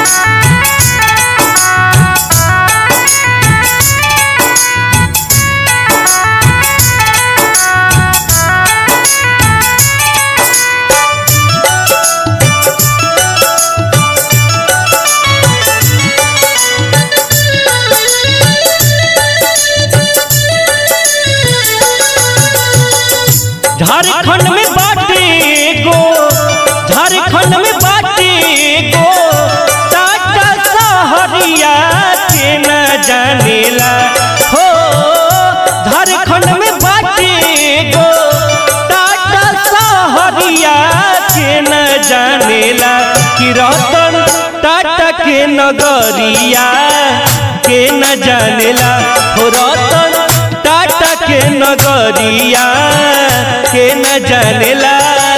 झारखंड में बाटे गो झारखंड में बाटे गो टाटा सहरिया के न जानेला हो झारखंड में बाटे गो टाटा सहरिया के न जानेला कि रतन टाटा के नगरिया के न जानेला हो रतन टाटा के नगरिया के न जानेला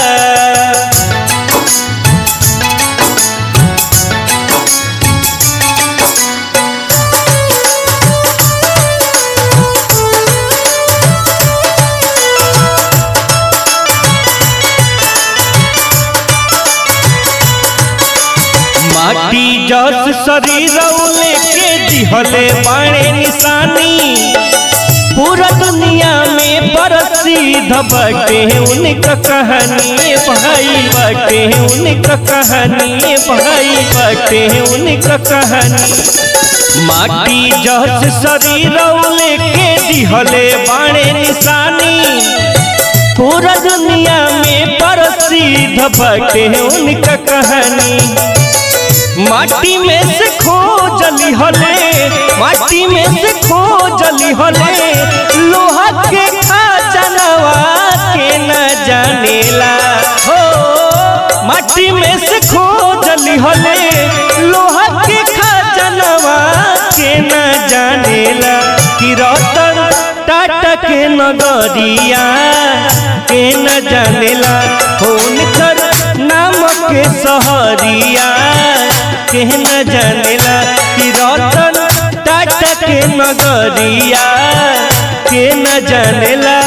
माटी जस शरीर लेके दिहले बाणे निशानी पूरा दुनिया में प्रसिद्ध बटे उनका कहानी भाई बटे उनका कहानी भाई बटे उनका कहानी माटी जस शरीर लेके दिहले बाणे निशानी पूरा दुनिया में प्रसिद्ध बटे उनका कहानी माटी में से खोजली हले माटी में से खोजली हले लोहा के खजानवा के न जानेला हो माटी में से खोजली हले लोहा के खजानवा के न जानेला कि रतन टाटा के नगरिया के न जानेला हुनकर नाम के सहरिया के न जानेला कि रतन टाटा के नगरिया के न जानेला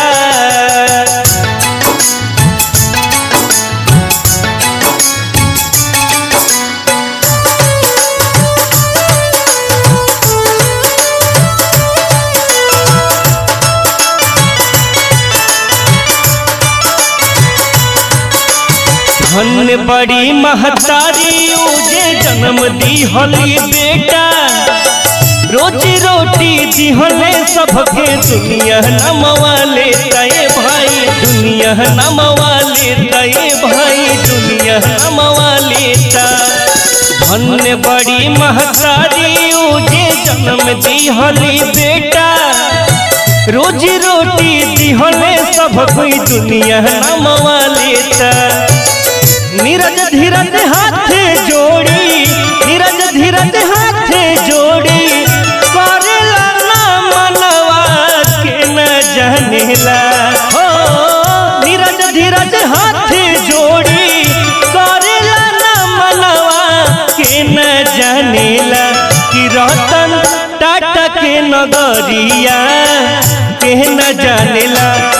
धन्य बड़ी महतारी उजे जन्म दी होली बेटा रोजी रोटी दिहले सबके दुनिया नमवाले तय भाई दुनिया नमवाले तय भाई दुनिया नमवाले ता धन्य बड़ी महतारी उजे जन्म दी होली बेटा रोजी रोटी दिहले सब कोई दुनिया नमवाले ता नीरज धीरज हाथ जोड़ी नीरज धीरज हाथ जोड़ी करेला ना मनवा के न जानेला हो नीरज धीरज हाथ जोड़ी करेला ना मनवा के न जानेला कि रतन टाटा के नगरिया के न जानेला